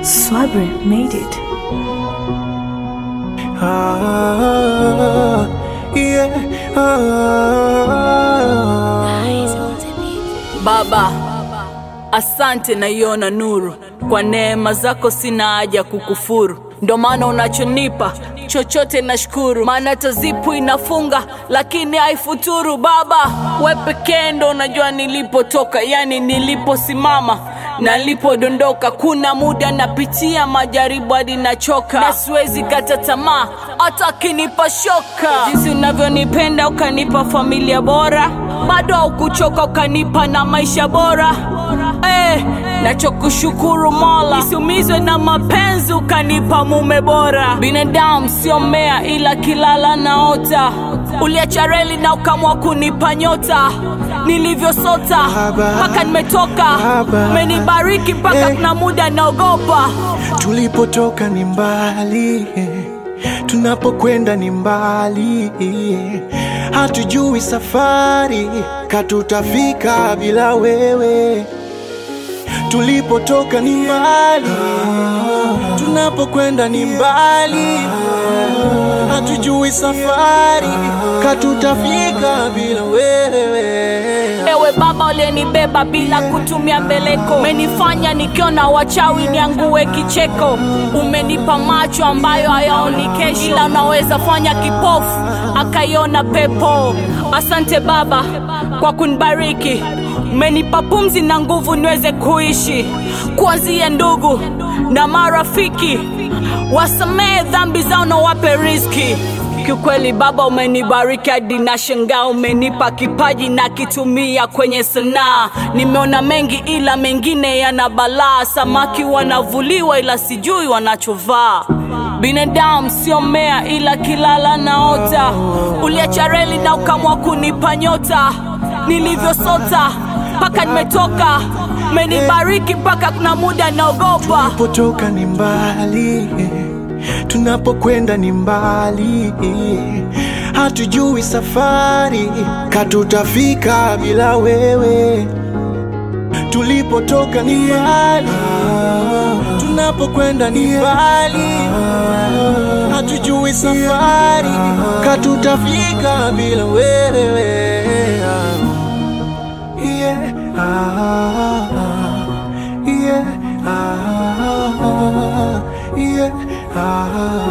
Swabri made it. Ah, yeah, ah. Baba, asante naiona nuru, kwa neema zako sina haja kukufuru, ndo maana unachonipa chochote nashukuru, maana tazipu inafunga lakini haifuturu. Baba, we pekee ndo unajua nilipotoka, yani niliposimama na nilipodondoka. Kuna muda napitia majaribu hadi nachoka, na siwezi kata tamaa hata akinipa shoka. Jinsi unavyonipenda ukanipa familia bora, bado haukuchoka ukanipa na maisha bora eh, nachokushukuru Mola, nisiumizwe na mapenzi ukanipa mume bora. Binadamu sio mmea, ila kilala naota. Uliacha reli na ukamwa kunipa nyota, nilivyosota Baba, mpaka nimetoka. Baba, Umenibariki mpaka eh. kuna muda naogopa. Tulipotoka ni mbali, tunapokwenda ni mbali, hatujui safari katutafika bila wewe. Tulipotoka ni mbali, tunapokwenda ni mbali, hatujui safari katutafika bila wewe. Ewe Baba uliyenibeba bila kutumia mbeleko, umenifanya nikiona wachawi niangue kicheko. Umenipa macho ambayo hayaoni kesho, ila unaweza fanya kipofu akaiona pepo. Asante Baba kwa kunibariki, umenipa pumzi na nguvu niweze kuishi. Kuanzia ndugu na marafiki, wasamehe dhambi zao na wape riziki. Kiukweli Baba umenibariki hadi na shangaa, umenipa kipaji na kitumia kwenye sanaa. Nimeona mengi ila mengine yana balaa, samaki wanavuliwa ila sijui wanachovaa. Binadamu sio mmea ila kilala naota, uliacha reli na ukamwa kunipa nyota, nilivyosota mpaka nimetoka. Umenibariki mpaka kuna muda naogopa. Tulipotoka ni mbali, tunapokwenda ni mbali, hatujui safari katutafika bila wewe. Tulipotoka ni mbali, tunapokwenda ni mbali, hatujui safari katutafika bila wewe. Yeah, ah, yeah, ah, yeah, ah.